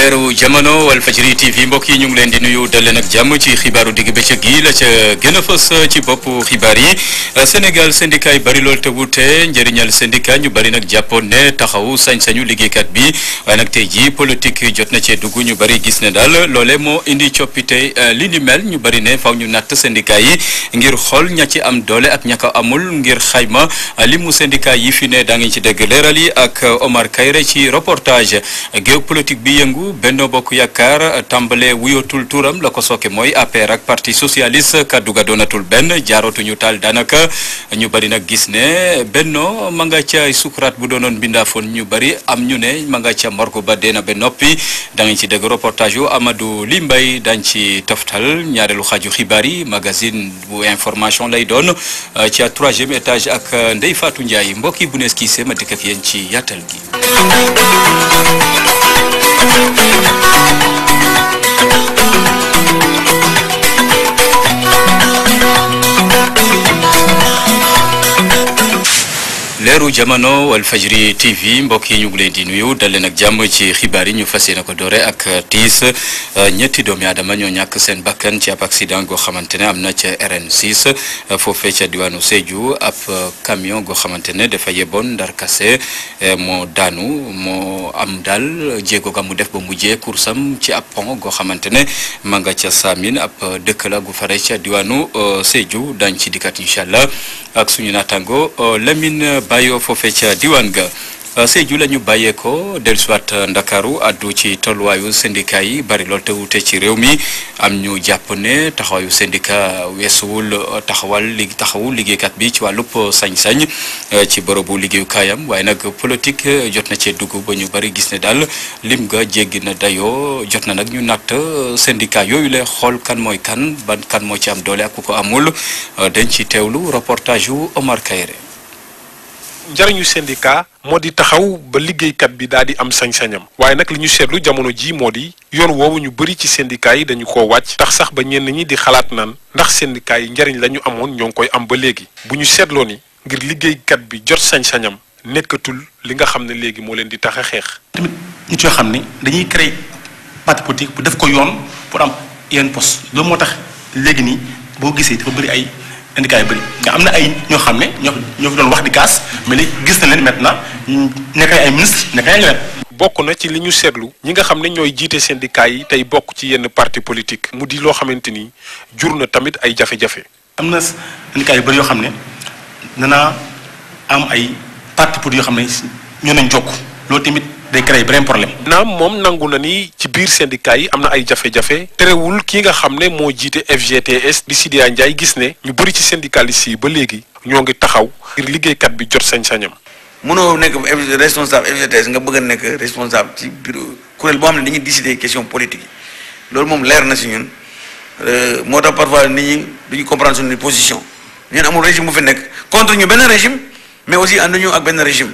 leeru jamono Walfadjri TV mbokk yi ñu ngi leen di nuyu dal leen ak jàmm ci xibaaru digg bëccëg gi la ca gën a fës ci boppu xibaar yi Sénégal syndicat yi bari lool te wute njëriñal syndicat ñu bari nag jàppoon ne taxawu sañ-sañu liggéeykat bi waaye nag tey jii politique jot na cee dugg ñu bari gis ne daal loole moo indi coppite li ni mel ñu bari ne faw ñu natt syndicat yi ngir xool ña ci am doole ak ña ko amul ngir xayma li mu syndicat yi fi ne daa ngi ci dégg leeral yi ak Omar Kayre ci reportage géopolitique bi yëngu Benno Bokk Yaakaar tàmbale wuyotul turam la ko sooke mooy APR ak parti socialiste kaddu ga doonatul benn jaarootuñu taal daanaka ñu bari nag gis ne Benno ma nga ca sukuraat bu doonoon bindaafoon ñu bari am ñu ne ma nga ca morgu ba deena ba noppi da nga ci dégg reportage yu Amadou Limbay dañ ci toftal ñaareelu xaaju xibaar yi magazine bu information lay doon ci à troisième étage ak Ndeye Fatou Ndiaye mbokk yi bu nees kii ma dikk ak yéen ci yaatal gi. leeru jamono Walfadjri TV mbokk yi ñu ngi leen di nuyu dal leen ak jàmm ci xibaar yi ñu fas yéene ko doore ak tiis ñetti doomi aadama ñoo ñàkk seen bakkan ci ab accident goo xamante ne am na ca RN6 foofee ca diwaanu Sédhiou ab camion goo xamante ne dafa yeboon ndar kase moo daanu moo am daal jéego ga mu def ba mujjee kursam ci ab pont goo xamante ne ma nga ca Samin ab dëkk la gu fare ca diwaanu Sédhiou dañ ci dikkat incha allah ak suñu naataango Lamine bàyyoo foofee ca diwaan ga Sédhiou la ñu bàyyeekoo dellusiwaat Ndakaaru addu ci tolluwaayu syndicat yi bari lool te wute ci réew mi am ñu jàpp ne taxawaayu syndicat weesuwul taxawal li taxawu liggéeykat bi ci wàllub sañ-sañ ci bërëbu liggéeyukaayam waaye nag politique jot na cee dugg ba ñu bari gis ne daal lim nga jéggi na dayoo jot na nag ñu natt syndicat yooyu la xool kan mooy kan ban kan moo ci am doole ak ku ko amul dañ ci teewlu reportage yu Omar Kayre. njariñu syndicat moo di taxaw ba liggéeykat bi daal di am sañ-sañam waaye nag li ñu seetlu jamono ji moo di yoon woowu ñu bëri ci syndicat yi dañu ko wàcc tax sax ba ñenn ñi di xalaat naan ndax syndicat yi njariñ la ñu amoon ñoo ngi koy am ba léegi bu ñu seetloo ni ngir liggéeykat bi jot sañ-sañam nekkatul li nga xam ne léegi moo leen di tax a xeex. tamit nit yoo xam ne dañuy créer parti politique bu def ko yoon pour am yenn poste loolu moo tax léegi nii boo gisee dafa bëri ay. syndicat yu bëri nga am na ay ñoo xam ne ñoo ñoo fi doon wax di kaas mais léegi gis na leen maintenant nekk ay ministre nekk ay leneen bokk na ci li ñu seetlu ñi nga xam ne ñooy jiite syndicat yi tey bokk ci yenn parti politique mu di loo xamante ni jur na tamit ay jafe-jafe. am na syndicat yu bëri yoo xam ne danaa am ay parti politique yoo xam ne ñoo nañ jokk loolu tamit day créer beneen problème. naam moom nangu na ni ci biir syndicat yi am na ay jafe-jafe terewul ki nga xam ne moo jiite FGTS di Sidya Ndiaye gis ne ñu bëri ci syndicalistes yi ba léegi ñoo ngi taxaw ngir liggéeykat bi jot sañ-sañam. mënoo nekk responsable FGTS nga bëgg a nekk responsable ci bureau kuréel boo xam ne dañuy décider question politique yi loolu moom leer na si ñun moo tax parfois nit ñi duñu comprendre suñu position ñun amul régime bu fi nekk contre ñu benn régime mais aussi ànduñu ak benn régime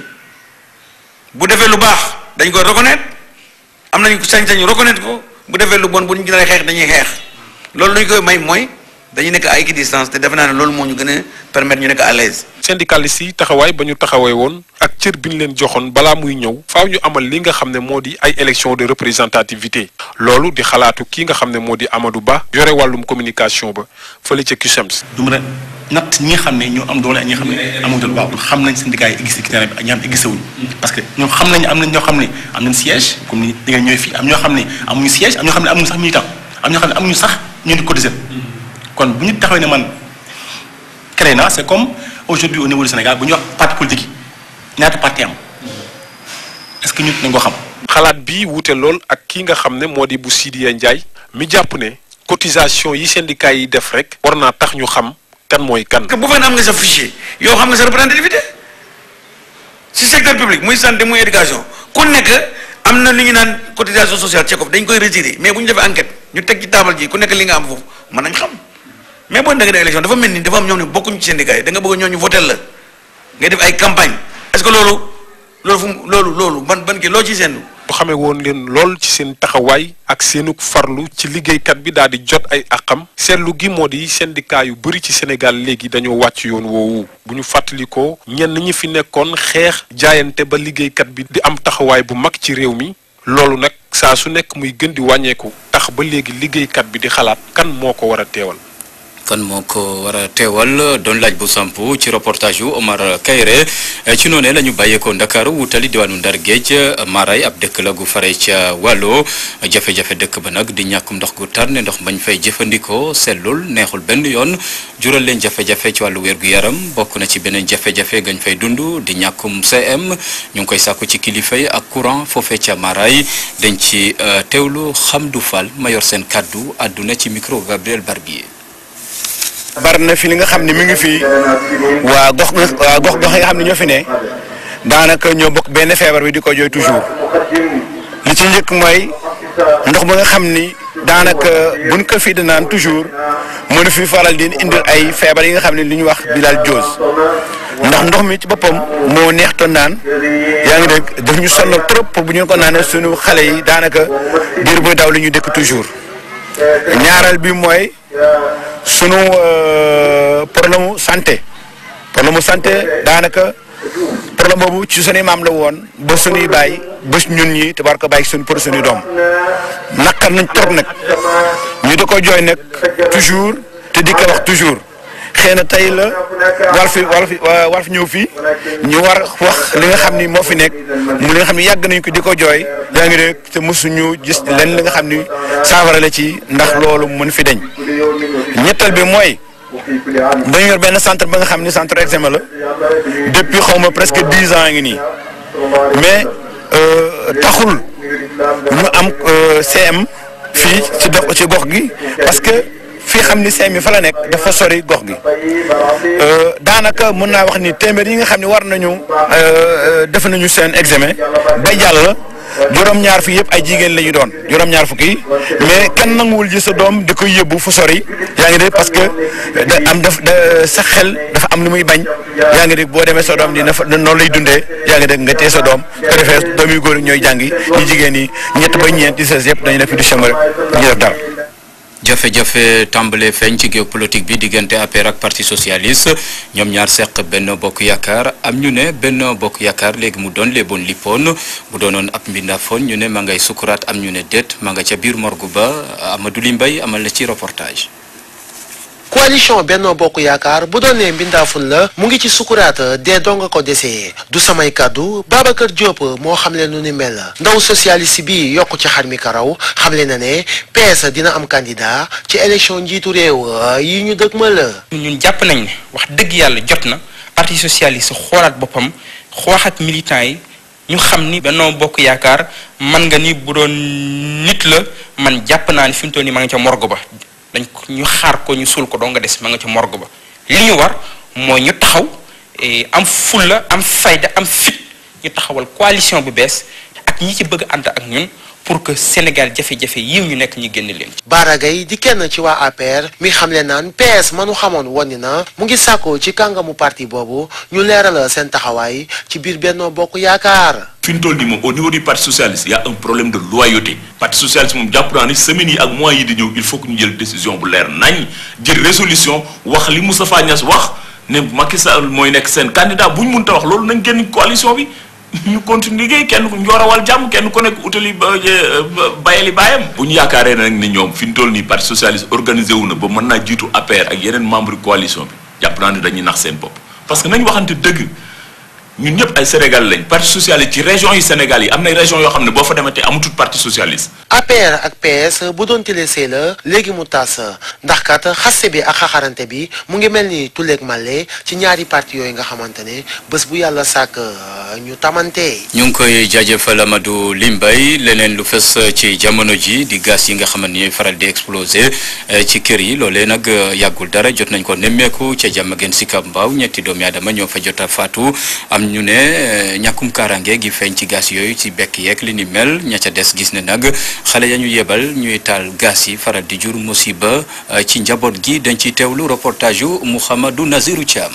bu defee lu baax dañ koy reconnaître am nañu sañ-sañu reconnaître ko bu defee lu bon bu ñu gën xeex dañuy xeex loolu lu ñu koy may mooy dañuy nekk à équidistance te defe naa ne loolu moo ñu gën a permettre ñu nekk à l'aise syndicalistes yi taxawaay ba ñu taxawee woon ak cër bi ñu leen joxoon balaa muy ñëw faaw ñu amal li nga xam ne moo di ay élection de représentativité loolu di xalaatu kii nga xam ne moo di Amadou Ba yore wàllum communication ba fële ca CUSEMS. du mën a natt ñi nga xam ne ñoo am doole ak ñi nga xam ne amuñu doole waaw xam nañ syndicat yi existé ci terrain bi ak ñi xam ne existé wuñ parce que ñoom xam nañ am nañ ñoo xam ne am nañ siège comme ni di nga ñëwee fii am ñoo xam ne amuñu siège am ñoo xam ne amuñu sax militant am ñoo xam ne amuñu sax ñu di cotiser kon bu ñu taxawee ne man créé na c'est comme aujourd'hui au niveau du Sénégal bu ñu wax parti politique yi ñaata parti am est-ce que ñun nañ ko xam. xalaat bi wuute lool ak kii nga xam ne moo di bu Sidya Ndiaye mi jàpp ne cotisation yi syndicat yi def rek war naa tax ñu xam kan mooy kan. bu fekkee am nga sa fichier yow xam nga sa représentativité si secteur public muy santé muy éducation ku nekk am na li ñu naan cotisation sociale cekof dañ koy retirer mais bu ñu defee enquête ñu teg ci taabal ji ku nekk li nga am foofu mën nañ xam mais boo da nga def élection dafa mel ni dafa am ñoom ne bokkuñ ci syndicat yi da nga bëgg ñoo ñu votel la ngay def ay campagne est-ce que loolu loolu fu mu loolu loolu ban ban kii loo ciy seen bu xamee woon leen lool ci seen taxawaay ak seenug farlu ci liggéeykat bi daal di jot ay àqam seetlu gi moo di syndicat yu bëri ci Sénégal léegi dañoo wàcc yoon woowu bu ñu fàttalikoo ñenn ñi fi nekkoon xeex jaayante ba liggéeykat bi di am taxawaay bu mag ci réew mi loolu nag saa su nekk muy gën di wàññeeku tax ba léegi liggéeykat bi di xalaat kan moo ko war a teewal. kan moo ko war a teewal doon laaj bu samp ci reportage yu Omar Kayre ci noonee la ñu bàyyeekoo Ndakaaru wutali diwaanu Ndar Géej Maray ab dëkk la gu fare ca wàllo jafe-jafe dëkk ba nag di ñàkkum ndox gu tar ne ndox bañ fay jëfandikoo sellul neexul benn yoon jural leen jafe-jafe ci wàllu wér-gu-yaram bokk na ci beneen jafe-jafe gañ fay dund di ñàkkum CM ñu ngi koy sàkku ci kilifa yi ak courant foofee ca Maray dañ ci teewlu Hamdou Fall ma yor seen kàddu àdduna ci micro Gabriel Barbier bari na fi li nga xam ne mi ngi fi waa gox waa gox gox yi nga xam ne ñoo fi ne daanaka ñoo bokk benn feebar bi di ko jooy toujours li ci njëkk mooy ndox ba nga xam ni daanaka buñ ko fii di naan toujours mënu fi faral di indil ay feebar yi nga xam ne li ñuy wax bilharziose ndax ndox mi ci boppam moo neex to naan yaa ngi dégg daf ñu sonal trop pour bu ñu ko naanee suñu xale yi daanaka biir buy daw li ñu dëkk toujours ñaareel bi mooy. sunu problème mu santé problème mu santé daanaka problème boobu ci sunuy maam la woon ba sunuy bàyyi ba ñun ñi te war ko bàyyi suñu pour sunuy doom naqar nañ trop nag ñu di ko jooy nag toujours te di ko wax toujours xëy na tey la war fi war fi war fi ñëw fii ñu war wax li nga xam ni moo fi nekk mu li nga xam ni yàgg nañ ko di ko jooy yaa ngi dégg te mosuñu gis lenn li nga xam ni saafara la ci ndax loolu mën fi deñ ñettal bi mooy dañu yor benn centre ba nga xam ni centre examen la depuis xaw ma presque dix ans ngi nii mais taxul ñu am CM fii ci dox ci gox gi parce que fii xam ni CM yi fa la nekk dafa sori gox gi daanaka mën naa wax ni téeméer yi nga xam ni war nañu def nañu seen examen ba jàll. juróom-ñaar fii yëpp ay jigéen la ñu doon juróom-ñaar fukki yi mais kenn nanguwul ji sa doom di koy yóbbu fu sori yaa ngi dégg parce que da am daf da sa xel dafa am lu muy bañ yaa ngi dégg boo demee sa doom dina fa noonu lay dundee yaa ngi dégg nga téye sa doom te defee doom yu góor ñooy jàngi ñu jigéen ñi ñett ba ñeent di ses yëpp dañu def du chômeur ñu def dara. jafe-jafe tàmbale feeñ ci géopolitique bi diggante APR ak parti socialiste ñoom ñaar seq benn bokk yaakaar am ñu ne benn bokk yaakaar léegi mu doon léeboon lippoon bu doonoon ab mbindaafoon ñu ne ma ngay sukuraat am ñu ne déet ma nga ca biir morgu ba Amadou Limbay amal na ci reportage. coalition Benno Bokk Yaakaar bu doon ne mbindaafun la mu ngi ci sukuraat dee donga ko desee du samay kàddu Babacar Diop moo xamle nu ni mel ndaw socialiste bi yokk ci xar mi karaw xamle na ne PS dina am candidat ci élection njiitu réew yi ñu dëgmal. ñun jàpp nañ ne wax dëgg yàlla jot na parti socialiste xoolaat boppam xooxat militants yi ñu xam ni Benno Bokk Yaakaar man nga ni bu doon nit la man jàpp naa ni fi mu toll nii ma nga ca morgue ba. dañ ko ñu xaar ko ñu suul ko doo nga des ma nga ca morgue ba li ñu war mooy ñu taxaw am fulla am fayda am fit ñu taxawal coalition bu bees ak ñi ci bëgg ànd ak ñun pour que Sénégal jafe-jafe yiw ñu nekk ñu génn leen. Bara Gaye di kenn ci waa APR mi xamle naan PS manu xamoon woon ni na mu ngi sàkku ci kàngamu parti boobu ñu leeral seen taxawaay ci biir Benno Bokk Yaakaar. fi ñu toll nii moom au niveau du parti socialiste y a un problème de loyauté parti socialiste moom jàpp naa ni semaines yi ak mois yi di ñëw il faut que ñu jël décision bu leer nañ jël résolution wax li Moustapha Niass wax ne Macky Sall mooy nekk seen candidat bu ñu mënta wax loolu nañ génn coalition bi ñu continue liggéey kenn ku njoorawal jàmm kenn ku nekk utali ba bayali baayam bu ñu yaakaaree nag ni ñoom fi ñu toll nii parti socialiste organisé wu na ba mën naa jiitu APR ak yeneen membre coalition bi jàpp naa ne dañuy nax seen bopp parce que nañ waxante dëgg ñun ñëpp ay Sénégal lañ parti socialiste ci région yi Sénégal yi am na région yoo xam ne boo fa dematee amatul parti socialiste. APR ak PS bu doon tilisee la léegi mu tas ndax kat xaste bi ak xaxarante bi mu ngi mel ni tulleeg màlle ci ñaari parti yooyu nga xamante ne bés bu yàlla sàkk ñu tamante. ñu ngi koy jaajëfal Amadou Limbay leneen lu fës ci jamono ji di gaz yi nga xamante ni ñooy faral di exploser ci kër yi loolee nag yàggul dara jot nañ ko nemmeeku ca Diamaguène Sicap Mbao ñetti doomi aadama ñoo fa jot a faatu am ñu ne ñàkkum kaaraange gi feeñ ci gaz yooyu ci bekk yeeg li ni mel ña ca des gis ne nag xale ya ñu yebal ñuy taal gaz yi faral di jur musiba ci njaboot gi dañ ciy teewlu reportage yu Mouhamadou Nazirou Thiam.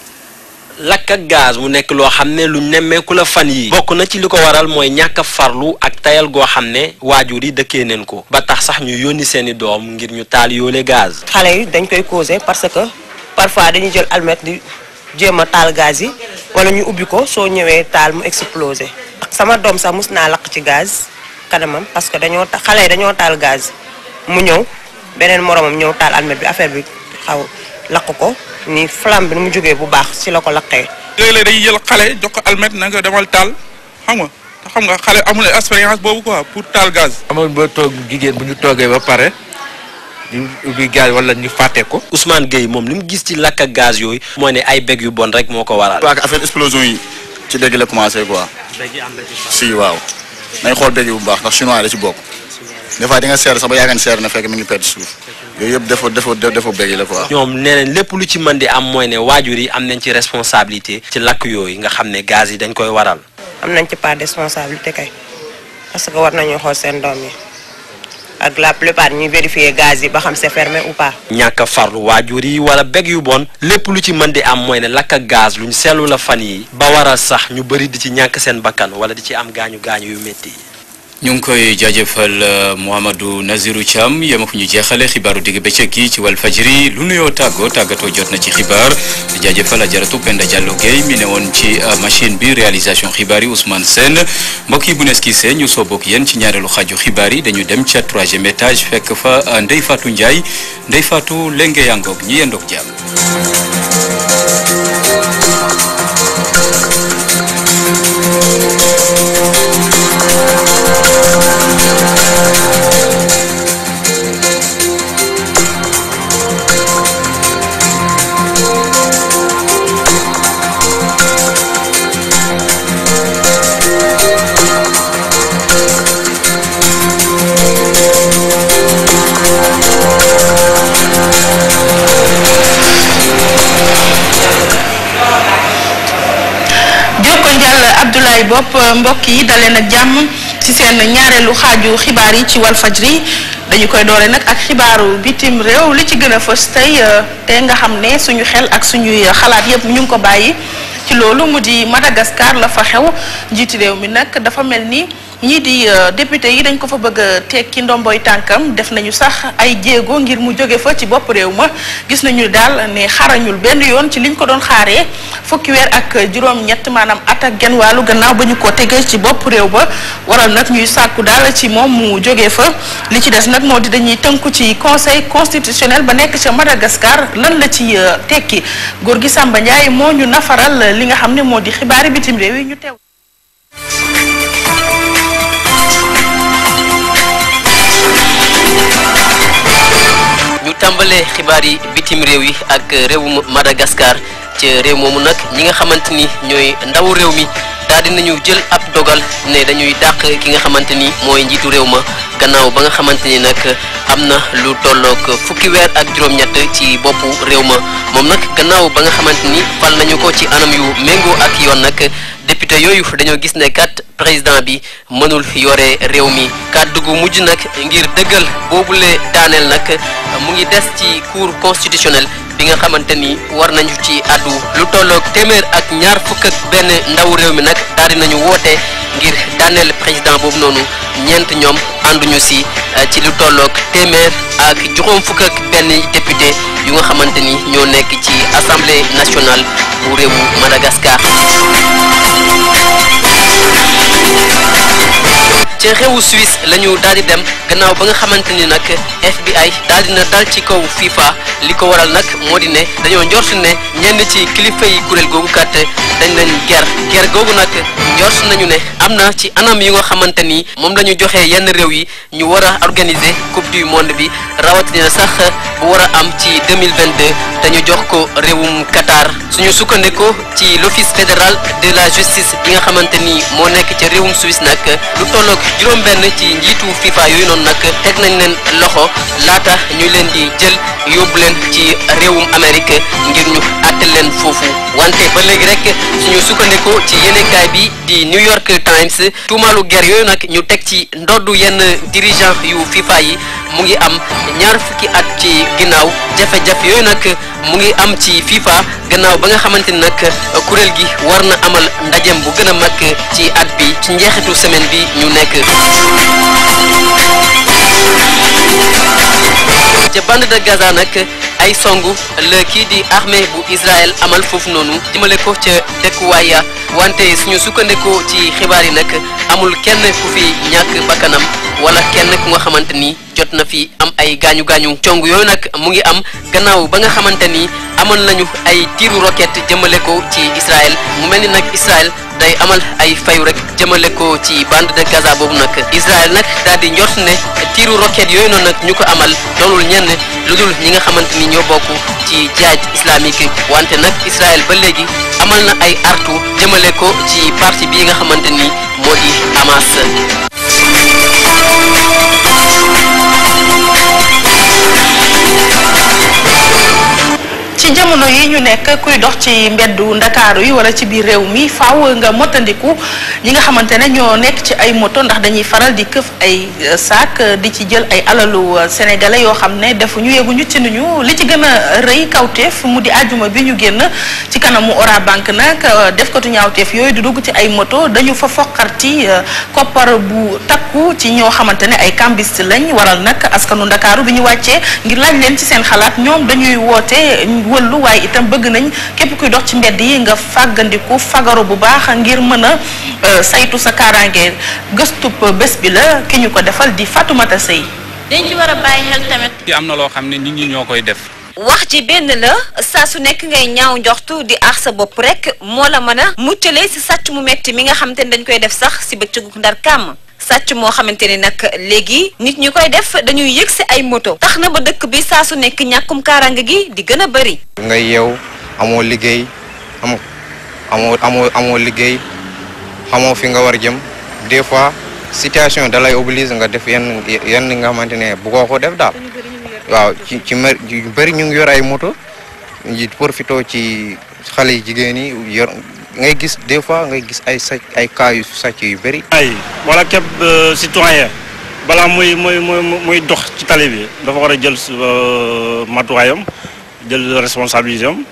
lakk ak gaz mu nekk loo xam ne lu nemmeeku la fan yi bokk na ci li ko waral mooy ñàkk a farlu ak tayal goo xam ne waajur yi dëkkee neen ko ba tax sax ñu yónni seeni doom ngir ñu taal yoole gaz. xale yi dañ koy causé parce que parfois dañuy jël almet di jéem a taal gaz yi wala ñu ubbi ko soo ñëwee taal mu explosé sama doom sax mus naa lakk ci gaz kanamam parce que dañoo ta- xale yi dañoo taal gaz mu ñëw beneen moromam ñëw taal almet bi affaire bi xaw lakk ko ni flamme bi nu mu jógee bu baax ci la ko lakkee. léeg-léeg dañuy jël xale jox ko almet na nga demal taal xam nga te xam nga xale amul expérience boobu quoi pour taal gaz. amoon ba toog jigéen bu ñu toogee ba pare ñu ubbi gaz wala ñu fàtte ko. Ousmane Gueye moom li mu gis ci lakk ak gaz yooyu mooy ne ay bég yu bon rek moo ko waral. parce que affaire explosion yi ci dégg la commencé quoi si waaw nañ xool dégg bu baax ndax chinois la ci bokk des fois di nga seer sax ba yaakaar ne seer na fekk mi ngi perte suuf yooyu yëpp defo defo defo bégg la quoi. ñoom nee nañ lépp lu ci mën di am mooy ne waajur yi am nañ ci responsabilité ci lakk yooyu nga xam ne gaz yi dañ koy waral. am nañ ci part de responsabilité kay parce que war nañu xool seen doom yi ak la plupart ñuy vérifier gaz yi ba xam c'est fermé ou pas. ñàkk a farlu waajur yi wala bég yu bon lépp lu ci mën di am mooy ne lakk ak gaz luñ seetlu la fan yi ba waral sax ñu bëri di ci ñàkk seen bakkan wala di ci am gaañu gaañu yu métti yi. ñu ngi koy jaajëfal euh, Mouhamadou Nazirou Thiam yema fu ñu jeexale xibaaru digg bëccëg gi ci Walfadjri lu nuyoo tàggoo tàggatoo jot na ci xibaar di jaajëfal ajaratu Penda Diallo Gueye mi ne woon ci euh, machine bi réalisation xibaar yi Ousmane Sène mbokk yi bu nees kii ñu soo bokk yéen ci ñaareelu xaaju xibaar yi dañu dem ca troisième étage fekk fa euh, Ndeye Fatou Ndiaye Ndeye Fatou lenge yangoog ñi yendoog jàmm jokko njàll Abdoulaye Bopp mbokk yi daleen ak jàmm ci seen ñaareelu xaaju xibaar yi ci Walfajri dañu koy doore nag ak xibaaru bitim réew li ci gën a fës tey te nga xam ne suñu xel ak suñuy xalaat yépp ñu ngi ko bàyyi ci loolu mu di Madagascar la fa xew njiiti réew mi nag dafa mel ni ñii di député yi dañ ko fa bëgg a tekki ndomboy tànkam def nañu sax ay jéego ngir mu jóge fa ci bopp réew ma gis nañu daal ne xarañul benn yoon ci liñ ko doon xaaree fukki weer ak juróom-ñett maanaam at ak genn wàllu gannaaw ba ñu ko tegee ci bopp réew ba waral nag ñuy sàkku daal ci moom mu jóge fa li ci des nag moo di dañuy tënku ci conseil constitutionnel ba nekk ca Madagascar lan la ci tekki góor gi Samba Ndiaye moo ñu nafaral li nga xam ne moo di xibaari bitim réew yi ñu teew. ñu tàmbalee xibaar yi bitim réew yi ak réewum Madagascar ci réew moomu nag ñi nga xamante ni ñooy ndawu réew mi daal di nañu jël ab dogal ne dañuy dàq ki nga xamante ni mooy njiitu réew ma gannaaw ba nga xamante ni nag am na lu tollook fukki weer ak juróom-ñett ci boppu réew ma moom nag gannaaw ba nga xamante ni fal nañu ko ci anam yu méngoo ak yoon nag député yooyu dañoo gis ne kat président bi mënul yore réew mi kàddu gu mujj nag ngir dëggal boobule daaneel nag mu ngi des ci cour constitutionnel bi nga xamante ni war nañu ci àddu lu tolloog téeméer ak ñaar fukk ak benn ndaw réew mi nag daal di nañu woote ngir daaneel président boobu noonu ñeent ñoom ànduñu si ci lu tolloog téeméer ak juróom fukk ak benn député yu nga xamante ni ñoo nekk ci assemblée nationale bu réewu Madagascar. ca réewu Suisse la ñu daal di dem gannaaw ba nga xamante ni nag FBI daal dina dal ci kaw FIFA li ko waral nag moo di ne dañoo njort ne ñenn ci kilifa yi kuréel googu kat dañ leen ger ger googu nag njort nañu ne am na ci anam yi nga xamante ni moom la ñu joxee yenn réew yi ñu war a organiser coupe du monde bi rawatina sax bu war a am ci 2022 te ñu jox ko réewum Qatar suñu sukkandikoo ci l'office fédéral de la justice bi nga xamante ni moo nekk ca réewum Suisse nag lu tolloog juróom benn ci njiitu FIFA yooyu noonu nag teg nañ leen loxo laata ñu leen di jël yóbbu leen ci réewum Amérique ngir ñu àtte leen foofu wante ba léegi rek suñu sukkandikoo ci yéenekaay bi di New York Times tuumaalu guerre yooyu nag ñu teg ci ndoddu yenn dirigeant yu FIFA yi mu ngi am ñaar fukki at ci ginnaaw jafe-jafe yooyu nag mu ngi am ci FIFA gannaaw ba nga xamante ni nag kuréel gi war na amal ndajem bu gën a mag ci at bi ci njeexitu semaine bi ñu nekk. ca bande de Gaza nag ay songu la kii di armée bu Israël amal foofu noonu jëmale ko ca dëkkuwaay ya wante suñu sukkandikoo ci xibaar yi nag amul kenn ku fi ñàkk bakkanam wala kenn ku nga xamante ni jot na fi am ay gaañu gaañu cong yooyu nag mu ngi am gannaaw ba nga xamante ni amoon nañu ay tiiru roquette jëmale ko ci Israël mu mel ni nag Israël day amal ay fayu rek jëmale ko ci bande de Gaza boobu nag Israël nag daal di njort ne tiiru roquette yooyu noonu nag ñu ko amal doonul ñenn lu dul ñi nga xamante ni ñoo bokk ci jihaad islamique wante nag Israël ba léegi amal na ay artu jëmale ko ci parti bii nga xamante ni moo di Hamas. ci jamono yi ñu nekk kuy dox ci mbeddu ndakaaru yi wala ci biir réew mi faaw nga motandiku ñi nga xamante ne ñoo nekk ci ay moto ndax dañuy faral di këf ay saak di ci jël ay alalu sénégalais yoo xam ne defuñu yeguñu ci nuñu li ci gën a rëy kawteef mu di àjjuma bi ñu génn ci kanamu Ora Bank nag def ko tu ñaawteef yooyu di dugg ci ay moto dañu fa foqarti koppar bu takku ci ñoo xamante ne ay cambiste lañ waral nag askanu ndakaaru bi ñu wàccee ngir laaj leen ci seen xalaat ñoom dañuy woote wëllu waaye itam bëgg nañ képp kuy dox ci mbedd yi nga fàggandiku fagaru bu baax ngir mën a saytu sa kaaraange gëstub bés bi la ki ñu ko defal di Fatoumata Sey dañ ci war a bàyyi xel tamit. ci am na loo xam ne nit ñi ñoo koy def. wax ji benn la saa su nekk ngay ñaaw njoxtu di aar sa bopp rek moo la mën a muccale si sàcc mu metti mi nga xamante ni dañ koy def sax si bëccëgu ndar kàmm sàcc moo xamante ni nag léegi nit ñi koy def dañuy yëg si ay moto tax na ba dëkk bi saa su nekk ñàkkum kaaraange gi di gën a bëri. nga yeew amoo liggéey am amoo amoo amoo liggéey xamoo fi nga war jëm des fois situation da lay oblige nga def yenn yenn nga xamante ne bu ko def daal waaw ci ci mer yu bëri ñu ngi yor ay moto yi profité ci xale yi jigéen yi yor ngay gis des fois ngay gis ay sàcc ay cas yu sàcc yu bëri. ay wala képp citoyen balaa muy muy muy muy dox ci tali bi dafa war a jël matuwaayam jël responsabilité am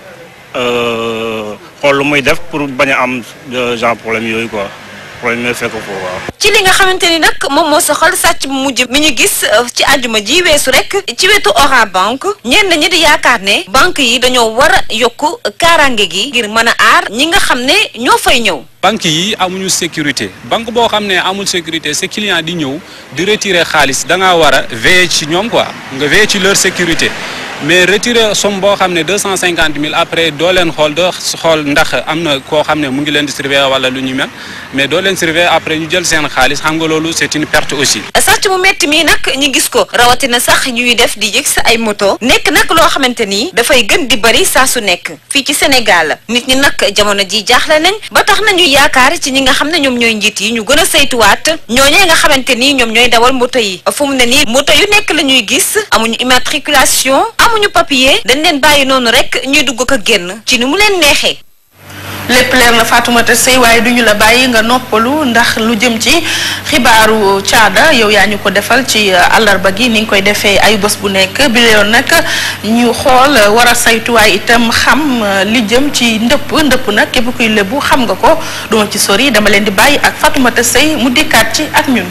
xool lu muy def pour bañ a am genre problème yooyu quoi problème yooyu fekk foofu waaw. ci li nga xamante ni nag moom moo soxal sàcc bu mujj mi ñu gis ci àjjuma ji weesu rek ci wetu Orange Bank ñenn ñi di yaakaar ne banque yi dañoo war a yokk kaaraange gi ngir mën a aar ñi nga xam ne ñoo fay ñëw. banque yi amuñu sécurité banque boo xam ne amul sécurité sa client di ñëw di retirer xaalis da ngaa war a veiller ci ñoom quoi nga veiller ci leur sécurité mais retirer somme boo xam ne deux cent cinquante mille après doo leen xool doo xool ndax am na koo xam ne mu ngi leen di surveiller wala lu ñu mel mais doo leen surveiller après ñu jël seen xaalis xam nga loolu c'est une perte aussi. sàcc mu metti mii nag ñu gis ko rawatina sax ñuy def di yëg sa ay moto nekk nag loo xamante ni dafay gën di bari saa su nekk fii ci Sénégal nit ñi nag jamono ji jaaxle nañ ba tax nañu yaakaar ci ñi nga xam ne ñoom ñooy njiit yi ñu gën a saytuwaat ñooñee nga xamante ni ñoom ñooy dawal moto yi fu mu ne nii moto yu nekk la ñuy gis amuñu immatriculation amuñu papier dañ leen bàyyi noonu rek ñuy dugg ko génn ci ni mu leen neexee. lépp leer na Fatoumata Sey waaye duñu la bàyyi nga noppalu ndax lu jëm ci xibaaru caada yow yaa ñu ko defal ci àllarba gi ni nga koy defee ay bés bu nekk bi yoon nag ñu xool war a saytu waaye itam xam li jëm ci ndëpp ndëpp nag képp kuy lébu xam nga ko duma ci sori dama leen di bàyyi ak Fatoumata Sey mu dikkaat ci ak ñun.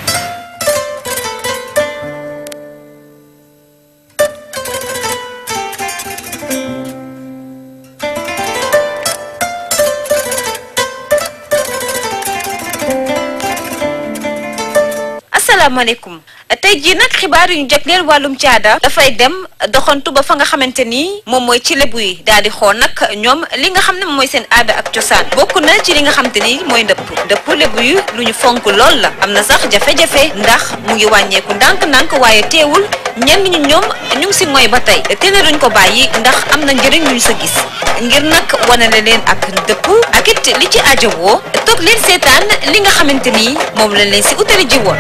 asalaamaaleykum tey jii nag xibaar yu ñu jagleel wàllum caada dafay dem doxantu ba fa nga xamante ni moom mooy ci lebu yi daal di xool nag ñoom li nga xam ne moom mooy seen aada ak cosaan bokk na ci li nga xamante ni mooy ndëpp ndëpp lebu yi lu ñu fonk lool la am na sax jafe-jafe ndax mu ngi wàññeeku ndànk-ndànk waaye teewul ñenn ñi ñoom ñu ngi si mooy ba tey te ne duñ ko bàyyi ndax am na njëriñ ñu sa gis ngir nag wanale leen ak ndëpp ak it li ci ajowoo toog leen seetaan li nga xamante ni moom lañ leen si utali ji woon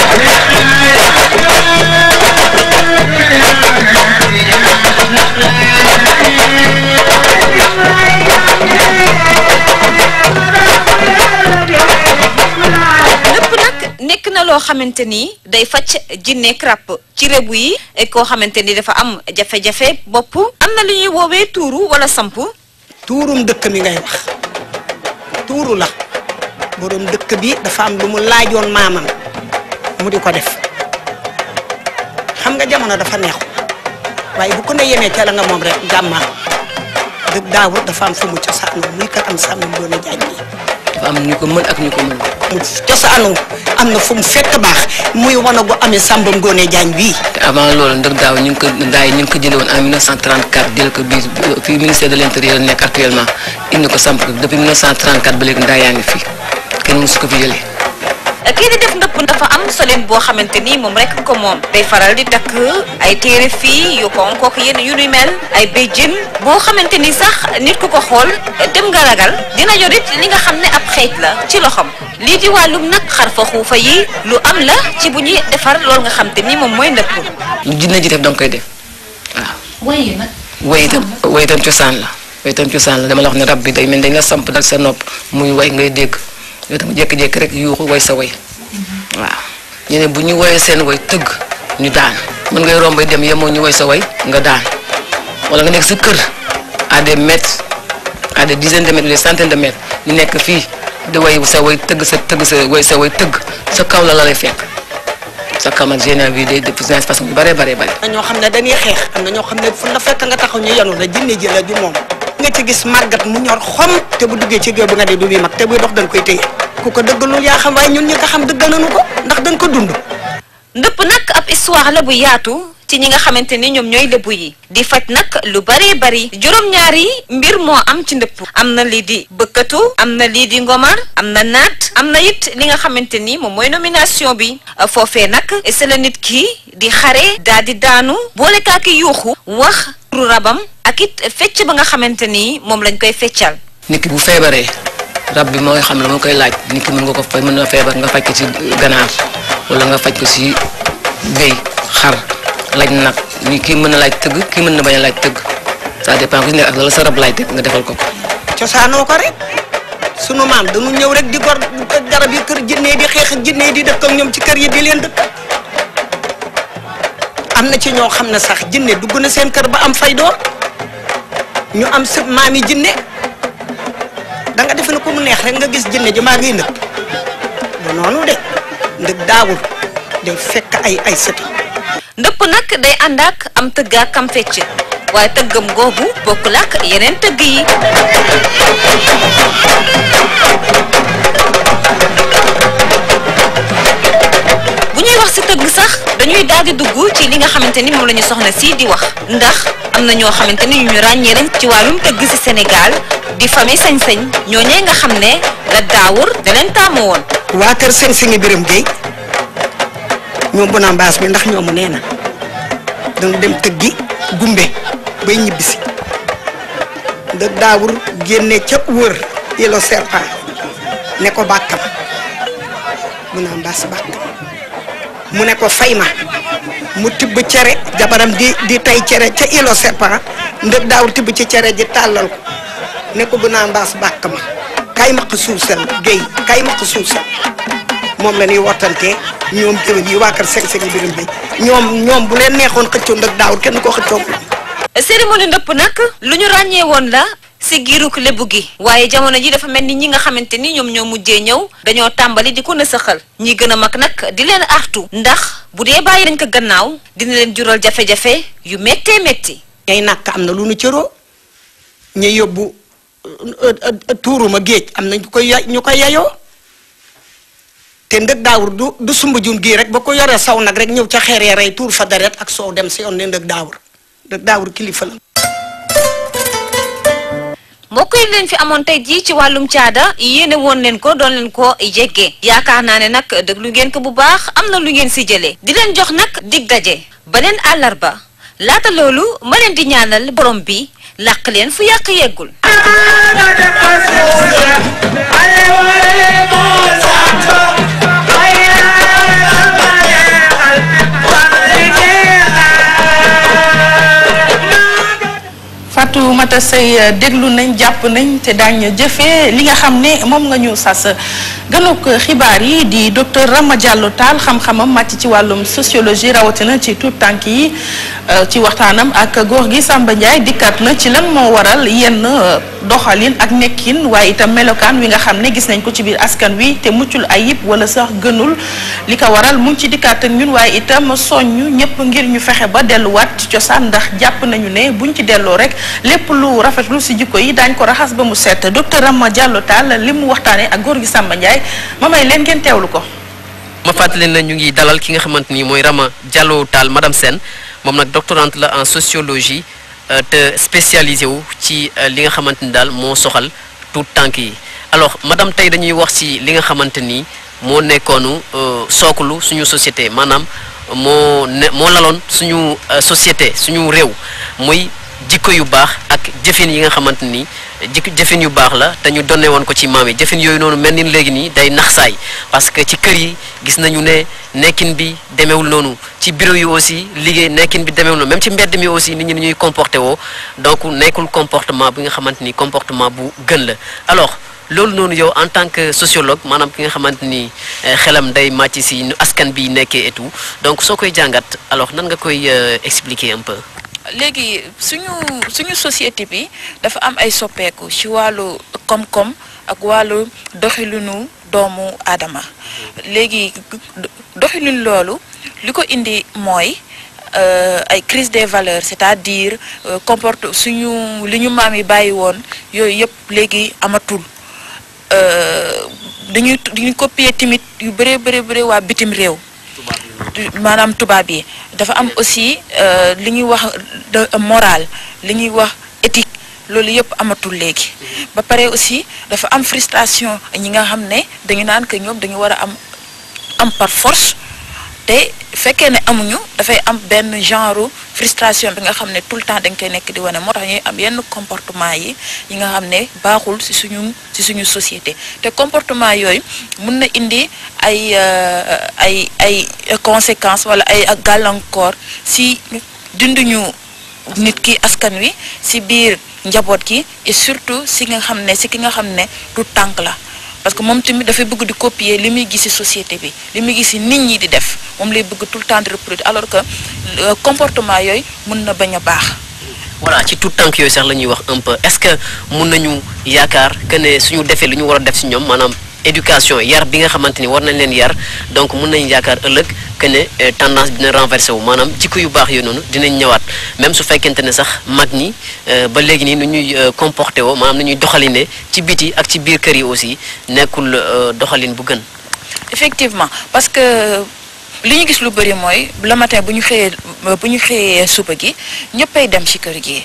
lépp nag nekk na loo xamante ni day faj jinne ràpp ci rébu yi koo xamante ni dafa am jafe-jafe bopp am na lu ñuy woowee tuuru wala samp tuurum dëkk mi ngay wax tuuru la borom dëkk bi dafa am lu mu laajoon maamam mu di ko def xam nga jamono dafa neexu waaye bu ko ne yemee ca la nga moom rek jàmmaa dëgg daawur dafa am fu mu cosaanoo muy kat am sàmm Ngoone Jaañ bi dafa am ñu ko mën ak ñu ko mën mu cosaanoo am na fu mu fekk baax muy wana gu amee sàmm Ngoone Jaañ bii te avant loolu ndëg daaw ñu ngi ko ndaa yi ñu ngi ko jëlee woon en 1934 jël ko biir fii ministère de l' intérieur nekk actuellement indi ko samp ko depuis 1934 ba léegi ndaa yaa ngi fii kenn mësu ko fi jëlee. kii di def ndëpp dafa am solin boo xamante ni moom rek ko moom day faral di takk ay téere fii yu ko kooku yenn yu nuy mel ay béjjën boo xamante ni sax nit ku ko xool dem nga ragal dina yorit li nga xam ne ab xeej la ci loxom lii di wàllum nag xarfa xuufa yi lu am la ci bu ñuy defar loolu nga xam te ni moom mooy ndëpp lu jinne ji def danga koy def waaw. waaye nag way itam way itam cosaan la way itam cosaan la dama la wax ne rab bi day mel dañ la samp dal sa nopp muy way ngay dégg yow tam jékki-jékki rek yuuxu way sa way waaw ñu ne bu ñu woyee seen way tëgg ñu daan mën ngay romb dem yemoo ñu woy sa way nga daan wala nga nekk sa kër à des mètres à des dizaines de mètres des centaines de mètres ñu nekk fii di way sa way tëgg sa tëgg sa way sa way tëgg sa kaw la la lay fekk sa kaw nag général bi day def façon yu bare bare bare am na ñoo xam ne dañuy xeex am na ñoo xam ne fu la fekk nga taxaw ñu yanu la jinne ji la ju moom nga ci gis màggat mu ñor xom te bu duggee ci géew bi nga de du muy mag te buy dox dañ koy téye ku ko dëggalul yaa xam waaye ñun ñi ko xam dëggal nañu ko ndax dañ ko dund ndëpp nag ab histoire la bu yaatu ci ñi nga xamante ni ñoom ñooy lébu yi di faj nag lu baree bari juróom-ñaari mbir moo am ci ndëpp am na lii di bëkkatu am na lii di ngomar am na naat am na it li nga xamante ni moom mooy nomination bi foofee nag c'est la nit ki di xare daal di daanu boole kaaki yuuxu wax turu rabam ak it fecc ba nga xamante ni moom lañ koy feccal nit ki bu feebaree rab bi mooy xam la moo koy laaj nit ki mën nga ko faj mën na feebar nga faj ko ci ganaar wala nga faj ko ci béy xar laaj nag ni kii mën na laaj tëgg kii mën na bañ a laaj tëgg ça dépend ku ci nekk ak la sa rab laaj tëgg nga defal ko ko. cosaanoo ko rek sunu maam dañu ñëw rek di gor garab yi kër jinne di xeex ak jinne di dëkk ak ñoom ci kër yi di leen dëkk am na ci ñoo xam ne sax jinne dugg na seen kër ba am fay doom ñu am sëb maam yi jinne da nga defe ne ko mu neex rek nga gis jinne ji maa ngi ndëkk ba noonu de ndëkk daawul day fekk ay ay sëti ndëpp nag day ànd ak am tëgg ak am fecc waaye tëggam googu bokkul ak yeneen tëgg yi bu ñuy wax ci tëgg sax dañuy daal di dugg ci li nga xamante ni moom la ñu soxna si di wax ndax am na ñoo xamante ni ñu ràññee lañ ci wàllum tëgg ci Sénégal di famille sañ-sañ ñooñee nga xam ne la daawur da leen taamu woon waa kër seen singi biram géey ñoom bu naa mbaas bi ndax ñoomu nee na dañu dem tëggi gumbe bay ñibbisi da daawur génne ca wër yelo serpent ne ko bàkkam bu naa mbaas bàkkam mu ne ko fay ma mu tibb cere jabaram di di tay cere ca ilo serpent ndëg daawur tibb ci cere ji tàllal ko ne ko bu naa mbaas bàkk ma kay maq suusal géy kay maq suusal moom la ñuy wottantee ñoom jëwén yi waa kër seng seng birim bay ñoom ñoom bu leen neexoon xëccoo ndëg daawur kenn ko xëccoo cérémonie ndëpp nag lu ñu ràññee woon la si giiruk lébu gi waaye jamono ji dafa mel ni ñi nga xamante ni ñoom ñoo mujjee ñëw dañoo tàmbali di ko nësaxal ñi gën a mag nag di leen artu ndax bu dee bàyyi nañ ko gannaaw dina leen jural jafe-jafe yu méttee métti ñay nàkk am na lu nu cëroo ñay yóbbu tuuruma géej am na ñu koy ya ñu koy yayoo te ndëg daawur du du sumba jun gii rek ba ko yoree saw nag rek ñëw ca xeeree rey tuur fa deret ak soow dem si yoon ne ndëg daawur ndëg daawur kilifa la mbokk yi leen fi amoon tey jii ci wàllum caada yéene woon leen ko doon leen ko jéggee yaakaar naa ne nag déglu ngeen ko bu baax am na lu ngeen si jëlee di leen jox nag dig daje beneen àllarba laata loolu ma leen di ñaanal borom bi làq leen fu yàq yeggul Fatou Mata Anta Seye déglu nañ jàpp nañ te daañ jëfee li nga xam ne moom nga ñu sas ganuk xibaar yi di docteur Rama Diallo Tall xam-xamam màcc ci wàllum sociologie rawatina ci tout tànk yi ci waxtaanam ak góor gi Samba Ndiaye dikkat na ci lan moo waral yenn doxalin ak nekkin waaye itam melokaan wi nga xam ne gis nañ ko ci biir askan wi te muccul ayib wala sax gënul li ko waral mu ngi ci dikkaat ak ñun waaye itam soññu ñëpp ngir ñu fexe ba delluwaat ci cosaan ndax jàpp nañu ne buñ ci delloo rek lépp lu rafetlu si jikko yi daañ ko raxas ba mu set docteur Rama Diallo Tall li mu waxtaanee ak góor gi Samba Ndiaye ma may leen ngeen teewlu ko. ma fàttali na ñu ngi dalal ki nga xamante ni mooy Rama Diallo Tall madame Sène moom nag doctorante la en sociologie te spécialisé wu ci li nga xamante ni daal moo soxal tout tànk yi alors madame tey dañuy wax ci li nga xamante ni moo nekkoonu sookulu suñu société maanaam moo ne moo laloon suñu société suñu réew muy jikko yu baax ak jëfin yi nga xamante ni jikko jëfin yu baax la te ñu donne woon ko ci maam yi jëfin yooyu noonu mel ni léegi nii day nax saay parce que ci kër yi gis nañu ne nekkin bi demewul noonu ci bureau yi aussi liggéey nekkin bi demewul noonu même ci mbedd mi aussi nit ñi ni ñuy comporté woo donc nekkul comportement bi nga xamante ni comportement bu gën la alors loolu noonu yow en tant que sociologue maanaam ki nga xamante ni xelam day màcc si nu askan bi nekkee et tout donc soo koy jàngat alors nan nga koy expliquer un peu. léegi suñu suñu société bi dafa am ay soppeeku ci wàllu koom-koom ak wàllu doxalinu doomu aadama léegi doxalin loolu li ko indi mooy ay crise des valeurs c'est-à-dire comporte suñu li ñu maam yi bàyyi woon yooyu yëpp léegi amatul dañuy dañuy copier tamit yu bëree bëri bëri waa bitim réew maanaam tubaab yi dafa am aussi li ñuy wax de moral li ñuy wax éthique loolu yëpp amatul léegi ba pare aussi dafa am frustration ñi nga xam ne dañu naan que ñoom dañu war a am am par force te fekkee ne amuñu dafay am benn genre frustration bi nga xam ne tout le temps dañ koy nekk di wane moo tax ñuy am yenn comportement yi yi nga xam ne baaxul ci suñu ci suñu société te comportement yooyu mun na indi ay ay ay conséquences wala ay gàllankoor ci dunduñu nit ki askan wi ci biir njaboot gi et surtout ci nga xam ne ci ki nga xam ne du tànk la parce que moom tamit dafay bëgg di copier li muy gis ci société bi li muy gis ci nit ñi di def moom lay bëgg tout le temps di reproduire alors que comportement yooyu mën na bañ a baax. voilà ci tout tànk yooyu sax la ñuy wax un peu est-ce que mun nañu yaakaar que ne suñu defee lu ñu war a def ci ñoom maanaam éducation yar bi nga xamante ni war nañ leen yar donc mun nañu yaakaar ëllëg que ne tendance bi dina renversé wu maanaam jikko yu baax yooyu noonu dinañ ñëwaat même su fekkente ne sax mag ñi ba léegi nii nu ñuy comporté woo maanaam nu ñuy doxaline ci biti ak ci biir kër yi aussi nekkul doxalin bu gën. effectivement parce que li ñu gis lu bëri mooy le matin bu ñu xëyee bu ñu xëyee suba gi ñëppay dem ci kër gi.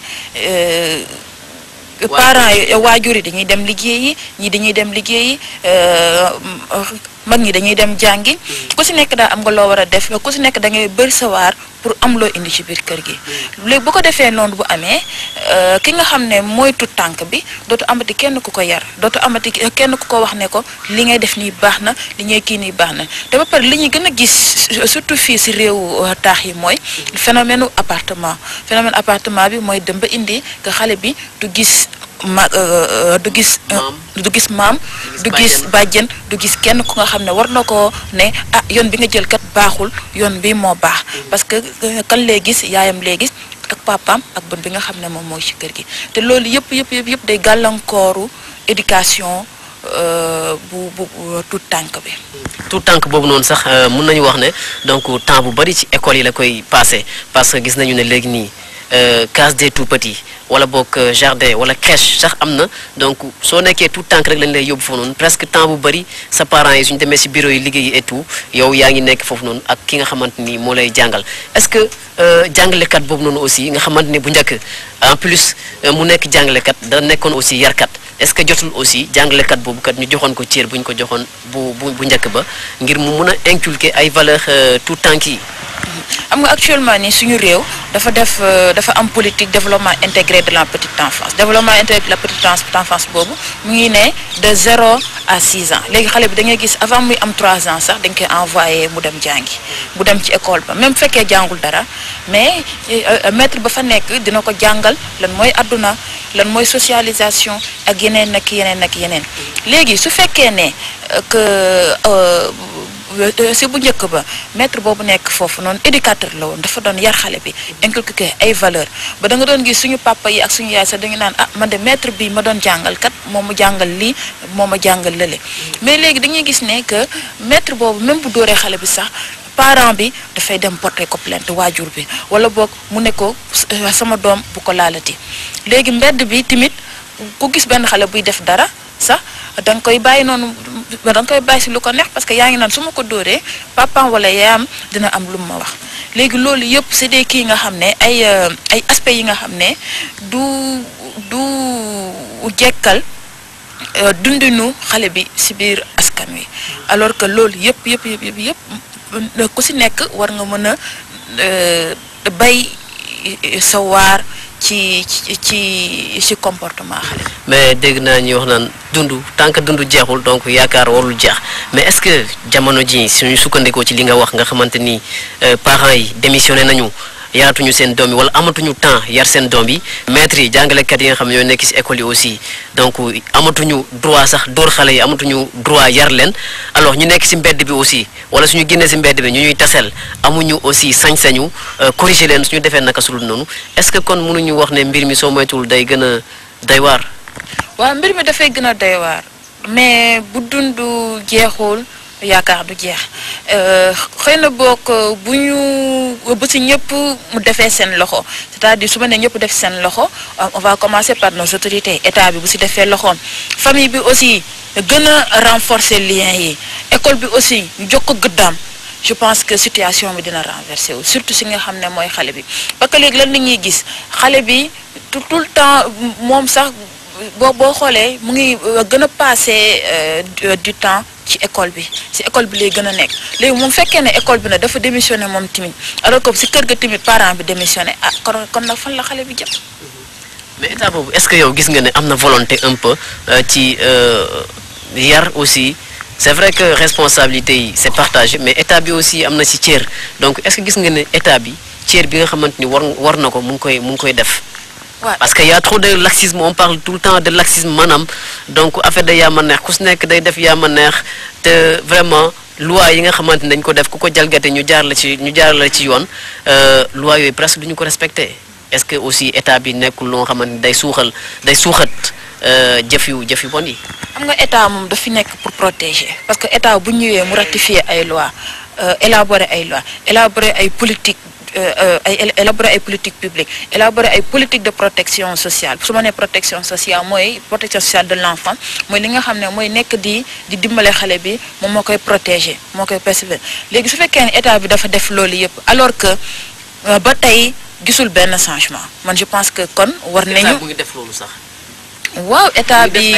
parents yi waajur yi dañuy dem liggéeyi ñii dañuy dem liggéeyi mag ñi dañuy dem jàngi ku si nekk daal am nga loo war a def ku si nekk da ngay bëri sawaar pour am loo indi ci biir kër gi léegi bu ko defee noonu bu amee ki nga xam ne mooy tut tànk bi dootu amati kenn ku ko yar dootu amati kenn ku ko wax ne ko li ngay def nii baax na li ngay kii nii baax na te ba pare li ñuy gën a gis surtout fii si réewu taax yi mooy phénomène appartement phénomène appartement bi mooy dem ba indi que xale bi du gis ma du gis du gis maam du gis bàjjen du gis kenn ku nga xam ne war na ko ne ah yoon bi nga jël kat baaxul yoon bi moo baax parce que kan lay gis yaayam lay gis ak papaam ak bën bi nga xam ne moom mooy ci kër gi te loolu yëpp yëpp yëpp yëpp day gàllankooru éducation bu bu tout tànk bi tout tànk boobu noonu sax mun nañu wax ne donc temps bu bari ci école yi la koy passé parce que gis nañu ne léegi nii case des tout petits wala boog jardin wala crèche sax am na donc soo nekkee tout tànk rek lañ lay yóbbu foofu noonu presque temps bu bari sa parents yi suñu demee ci bureau yi liggéey et tout yow yaa ngi nekk foofu noonu ak ki nga xamante ni moo lay jàngal est-ce que jàngalekat boobu noonu aussi nga xamante ni bu njëkk en plus mu nekk jàngalekat da nekkoon aussi yarkat est-ce que jotul aussi jàngalekat boobu kat ñu joxoon ko cër bu ñu ko joxoon bu bu bu njëkk ba ngir mu mun a inculquer ay valeurs tout tànk yi. xam nga actuellement nii suñu réew dafa def dafa am politique développement intégré de la petite enfance développement intégré de la petite enfance boobu mu ngi ne de zéro à six ans léegi xale bi da ngay gis avant muy am trois ans sax dañ koy envoyé mu dem jàngi mu dem ci école ba même bu fekkee jàngul dara mais maître ba fa nekk dina ko jàngal lan mooy adduna lan mooy socialisation ak yeneen ak yeneen ak yeneen léegi su fekkee ne que si bu njëkk ba maître boobu nekk foofu noonu éducateur la woon dafa doon yar xale bi inculquer ay valeur ba da nga doon gis suñu papa yi ak suñu yaay sax dañu naan ah man de maître bi ma doon jàngal kat moo ma jàngal lii moo ma jàngal lële mais léegi dañuy gis ne que maître boobu même bu dóoree xale bi sax parent bi dafay dem porter ko plainte waajur bi wala boog mu ne ko sama doom bu ko laalati léegi mbedd bi tamit ku gis benn xale buy def dara sax da nga koy bàyyi noonu da nga koy bàyyi si lu ko neex parce que yaa ngi naan su ma ko dóoree papaam wala yaayam dina am lu ma wax léegi loolu yëpp c'est des kii nga xam ne ay ay aspects yi nga xam ne du du jekkal dundinu xale bi si biir askan wi alors que loolu yëpp yëpp yëpp yëpp yëpp ku si nekk war nga mën a bay sa waar ci ci ci ci comportement xale mais dégg naa ñuy wax naan dund tant que dund jeexul donc yaakaar warul jeex mais est-ce que jamono ji suñu sukkandikoo ci li nga wax nga xamante ni parents yi démissionné nañu yaratuñu seen doom yi wala amatuñu temps yar seen doom yi maîtres yi jàngalekat yi nga xam ne ñoo nekk ci école yi aussi donc amatuñu droit sax dóor xale yi amatuñu droit yar leen alors ñu nekk ci mbedd bi aussi wala suñu génnee ci mbedd bi ñu ñuy tasel amuñu aussi sañ-sañu corriger leen suñu defee naka sulul noonu est-ce que kon mënuñu wax ne mbir mi soo moytuwul day gën a day waar. waaw mbir mi dafay gën a day waar mais bu dund jeexul. yaakaar du jeex xëy na bokk bu ñu bu si ñëpp mu defee seen loxo c'est-à-dire su ma nee ñëpp def seen loxo on va commencer par nos autorités état bi bu si defee loxoom famille bi aussi gën a renforcer liens yi école bi aussi ñu jox ko gëddaam je pense que situation bi dina renverser wu surtout si nga xam ne mooy xale bi parce que léegi lan la ñuy gis xale bi tout tout le temps moom sax boo boo xoolee mu ngi gën a passer du temps ci école bi ci école bi lay gën a nekk léegi moom fekkee ne école bi nag dafa démissionné moom tamit alors que ci kër ga tamit parent bi démissionné ah kon kon nag fan la xale bi jëm. mais état boobu est-ce que yow gis nga ne am na volonté un peu ci yar aussi c'est vrai que responsabilité yi c'est partagé mais état bi aussi am na ci cër donc est-ce que gis nga ne état bi cër bi nga xamante ni war war na ko mu ngi koy mu ngi koy def. parce que y a trop de laxisme on parle tout le temps de laxisme maanaam donc affaire de yaa ma neex ku si nekk day def yaa ma neex te vraiment loi yi nga xamante ni dañ ko def ku ko jalgate ñu jaar la ci ñu jaar la ci yoon loi yooyu presque duñu ko respecté est-ce que aussi état bi nekkul loo xamante ni day suuxal day suuxat jëf yu jëf yu bon yi. xam nga état moom dafi nekk pour protéger parce que état bu ñëwee mu ratifier ay loi élaborer ay loi élaborer ay politique ay élaborer ay politique publique élaborer ay politique de protection sociale su ma nee protection sociale mooy protection sociale de l'enfant mooy li nga xam ne mooy nekk di di dimbale xale bi moom moo koy protéger moo koy persévérer léegi su fekkee ne état bi dafa def loolu yëpp alors que ba tey gisul benn changement man je pense que kon war nañu mu ngi def loolu sax. waaw état bi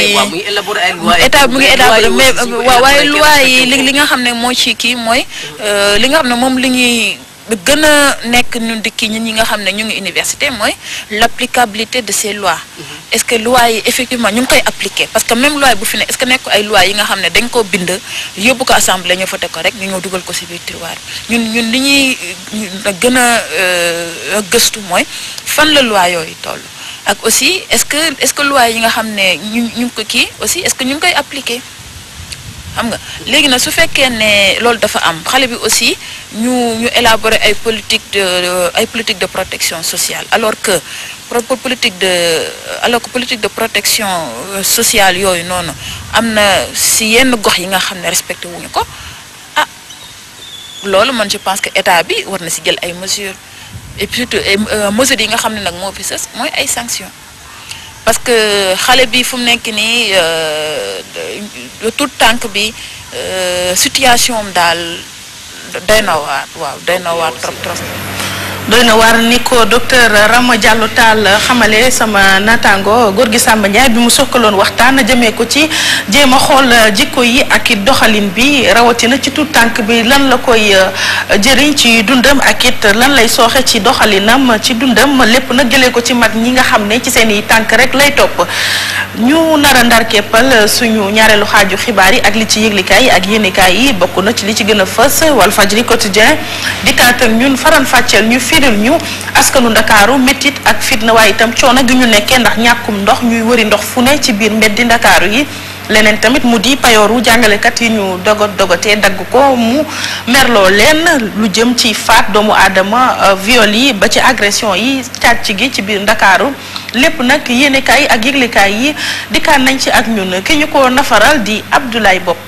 état bi mu ngi élaborer mais waaw waaye loi yi li li nga xam ne moo ci kii mooy li nga xam ne moom li ñuy gën a nekk ñun di kii ñun ñi nga xam ne ñu ngi université mooy l'applicabilité de ces lois est-ce que lois yi effectivement ñu ngi koy appliquer parce que même loi bu fi ne est-ce que nekk ay lois yi nga xam ne dañ koo bind yóbbu ko assemblée ñu voté ko rek ñu ñëw dugal ko ci biir tiroir ñun ñun li ñuy gën a gëstu mooy fan la loi yooyu toll ak aussi est-ce que est-ce que loi yi nga xam ne ñu ñu ngi ko kii aussi est-ce que ñu ngi koy appliquer xam nga léegi nag su fekkee ne loolu dafa am xale bi aussi ñu ñu élaborer ay politique de ay politique de protection sociale alors que pour politique de alors que politique de protection sociale yooyu noonu am na si yenn gox yi nga xam ne respecté wuñu ko ah loolu man je pense que état bi war na si jël ay mesures et puis surtout mesures yi nga xam ne nag moo fi sës mooy ay sanctions parce que xale bi fu mu nekk nii tout tànk bi situation am daal doy na waar waaw doy na waar trop trop. doy na war ni ko docteur Rama Diallo Tall xamale sama naataango góor gi Samba Ndiaye bi mu sokkaloon waxtaan jëmee ko ci jéem a xool jikko yi ak it doxalin bi rawatina ci tout tànk bi lan la koy jëriñ ci dundam ak it lan lay sooxe ci doxalinam ci dundam lépp nag jëlee ko ci mag ñi nga xam ne ci seen i tànk rek lay topp ñu nar a ndar keppal suñu ñaareelu xaaju xibaar yi ak li ci yëglikaay yi ak yéenekaay yi bokk na ci li ci gën a fës Walfadjri quotidien dikkaat ak ñun faran fàcceel ñu firil ñu askanu ndakaaru métit ak fitna waaye itam coono gi ñu nekkee ndax ñàkkum ndox ñuy wëri ndox fu ne ci biir mbeddi ndakaaru yi leneen tamit mu di payooru jàngalekat yi ñu dogot dogotee dagg ko mu merloo leen lu jëm ci faat doomu aadama viol yi ba ci agression yi càcc gi ci biir ndakaaru lépp nag yéenekaay ak yëglekaay yi dikkaan nañ ci ak ñun ki ñu ko nafaral di Abdoulaye Bopp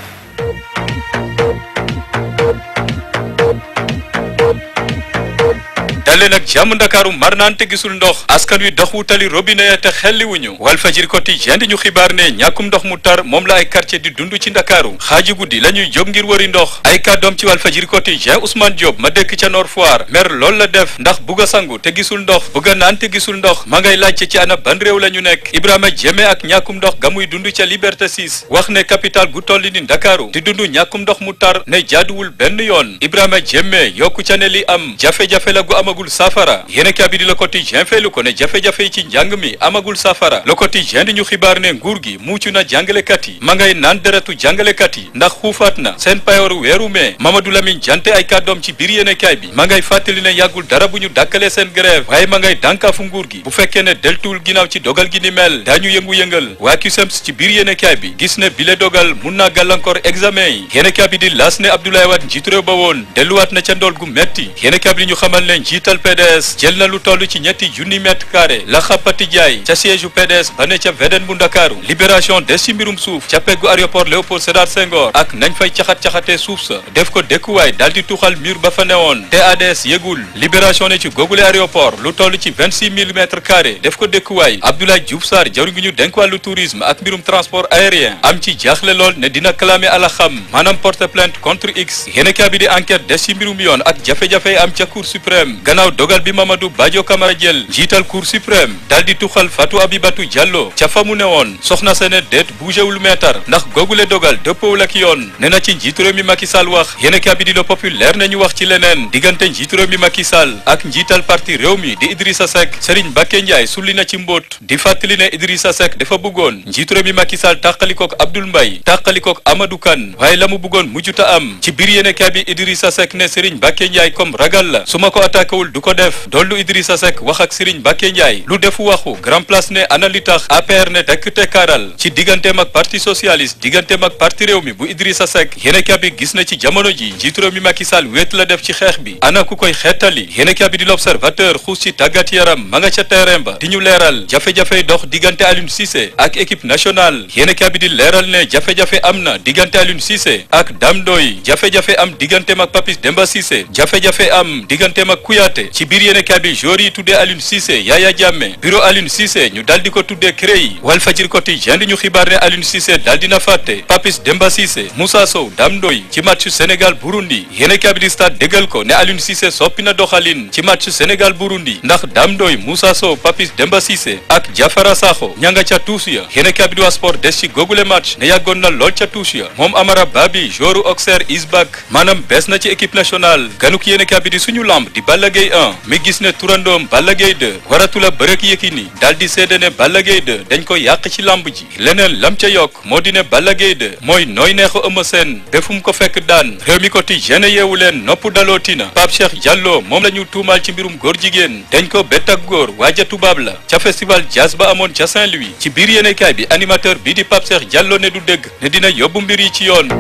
dalee nag jàmm ndakaaru mar naan te gisul ndox askan wi dox wutali robinet ya te xelli wuñu Walfadjri quotidien di ñu xibaar ne ñàkkum ndox mu tar moom la ay quartier di dund ci ndakaaru xaaji guddi la ñuy jóg ngir wëri ndox ay kàddoom ci Walfadjri quotidien Ousmane Diop ma dëkk ca Nord Foire mer loolu la def ndax bugg a sangu te gisul ndox bugg a naan te gisul ndox ma ngay laajte ci ana ban réew la ñu nekk Ibrahima Jeme ak ñàkkum ndox ga muy dund ca Liberté 6 wax ne capital gu tolli ni ndakaaru di dund ñàkkum ndox mu tar ne jaaduwul benn yoon Ibrahima Jeme yokku ca ne li am jafe-jafe la gu amagul safara yéena kaa bi di Le Quotidien feelu ko ne jafe-jafe yi ci njàng mi amagul safara Le Quotidien di ñu xibaar ne nguur gi muucu na jàngalekat yi ma ngay naan deretu jàngalekat yi ndax xuufaat na seen payooru weeru mee Mamadou Lamine Jante ay kàddoom ci biir yéene kaay bi ma ngay fàttali ne yàggul dara bu ñu dàkkalee seen grève waaye ma ngay dànkaafu nguur gi bu fekkee ne deltuwul ginnaaw ci dogal gi ni mel daañu yëngu-yëngal waa CUSEMS ci biir yéene kaay bi gis ne bile dogal mun naa gàllankoor examen yi yéene kaay bi di laas ne Abdoulaye Wade njiitu réew ba woon delluwaat na ca ndool gu metti yéene kaay bi di ñu xamal ne njiital PDS jël na lu toll ci ñetti junni mètre carré la xappati jaay ca siège u PDS ba ne ca Védène bu Ndakaaru libération des ci mbirum suuf ca peggu aéroport Léopold Sédar Senghor ak nañ fay caxat-caxatee suuf sa def ko dëkkuwaay daal di tuxal mur ba fa newoon TADS yëgul libération ne ci googule aéroport lu toll ci vingt six mille mètres carré def ko dëkkuwaay Abdoulaye Diouf Sarr jawri ngi ñu denk wàllu tourisme ak mbirum transport aérien am ci jaaxle lool ne dina clamer ala xam maanaam porter plainte contre X yéene kaa bi di enquête des ci mbirum yoon ak jafe-jafe am ca cour suprême gannaaw dogal bi Mamadou Badio Camara jël njiital cour suprême daal di tuxal Fatou Abibatou Diallo ca fa mu ne woon soxna sene déet bougéwul meetar ndax googule dogal dëppawul ak yoon ne na ci njiitu réew mi Macky Sall wax yéene kaa bi di Le Populaire nañu wax ci leneen diggante njiitu réew mi Macky Sall ak njiital parti réew mi di Idrissa Seck Serigne Mbacké Ndiaye sulli na ci mbóot di fàttali ne Idrissa Seck dafa bëggoon njiitu réew mi Macky Sall tàqalikook Abdoul Mbaye tàqalikook Amadou Kane waaye la mu bëggoon mujjuta am ci biir yéene kaa bi Idrissa Seck ne Serigne Mbacké Ndiaye comme ragal la su ma ko attaqué wul du ko def dollu Idrissa Seck wax ak Serigne Mbacké Ndiaye lu defu waxu grand place ne ana li tax APR ne tekk tekkaaral ci digganteem ak parti socialiste digganteem ak parti réew mi bu Idrissa Seck yéene kaa bi gis na ci jamono ji njiitu réew mi Macky Sall wéet la def ci xeex bi ana ku koy xeetali yéene kaa bi di l'observateur xuus ci tàggat yaram ma nga ca terrain ba di ñu leeral jafe-jafe dox diggante Aliou Cissé ak équipe nationale yéene kaa bi di leeral ne jafe-jafe am na diggante Aliou Cissé ak Dame Ndoye jafe-jafe am digganteem ak Papis Demba Cissé jafe-jafe am digganteem ak Kouyaté ci biir yéene kaa bi joueur yi tuddee Aliou Cissé Yaya Jammeh bureau Aliou Cissé ñu dal di ko tuddee CREI Walfadjri quotidien di ñu xibaar ne Aliou Cissé dal dina fàtte Papis Demba Cissé Moussa Sow Dame Ndoye ci match Sénégal Burundi yéene kaa bi di stade déggal ko ne Aliou Cissé soppi na doxalin ci match Sénégal Burundi ndax Dame Ndoye Moussa Sow Papis Demba Cissé ak Diafara Sakho ña nga ca tuus ya yéene kaa bi di waa sport des ci googule match ne yàggoon na lool ca tuus ya moom Amara Babi joueur Auxerre is back maanaam bees na ci équipe nationale ganuk yéene kaa bi di suñu lamb di Balla Gaye 1 mi gis ne turandoom Balla Gaye 2 waratula bërëk Yékini daal di seede ne Balla Gaye 2 dañ ko yàq ci lamb ji leneen lam ca yokk moo di ne Balla Gaye 2 mooy nooy neexu Eumeu Sène befum ko fekk daan réew mi quotidien yeewu leen nopp dalootina Pape Cheikh Diallo moom la ñu tuumaal ci mbirum góor jigéen dañ ko bett ak góor waaja tubaab la ca festival jazz ba amoon ca Saint-Louis ci biir yéenekaay bi animateur bii di Pape Cheikh Diallo ne du dëgg ne dina yóbbu mbir yi ci yoon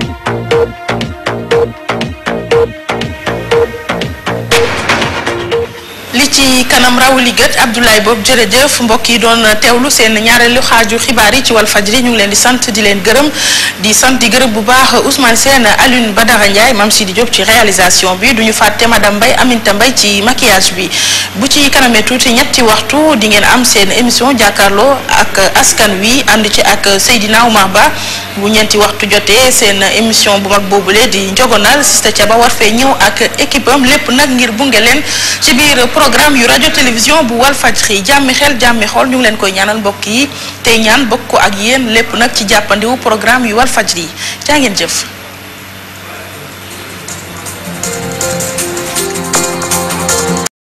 li ci ci kanam rawuli gët Abdoulaye Bob jërëjëf mbokk yi doon teewlu seen ñaareelu xaaju xibaar yi ci Walfadjri ñu ngi leen di sant di leen gërëm di sant di gërëm bu baax Ousmane Sène Alioune Badara Ndiaye Mame Sidi Diop ci réalisation bi du ñu fàtte madame Mbaye Aminta Mbaye ci maquillage bi bu ci kanamee tuuti ñetti waxtu di ngeen am seen émission jàkkaarloo ak askan wi ànd ci ak Seydina Oumar Ba bu ñeenti waxtu jotee seen émission bu mag boobule di njogonal Sista Thiaba war fee ñëw ak équipe am lépp nag ngir bunge leen ci biir programme yu rajo télévision bu Walfadjri jàmmi xel jàmmi xool ñu ngi leen koy ñaanal mbokk yi tey ñaan bokk ko ak yéen lépp nag ci jàppandiwu programme yu Walfadjri jaa ngeen jëf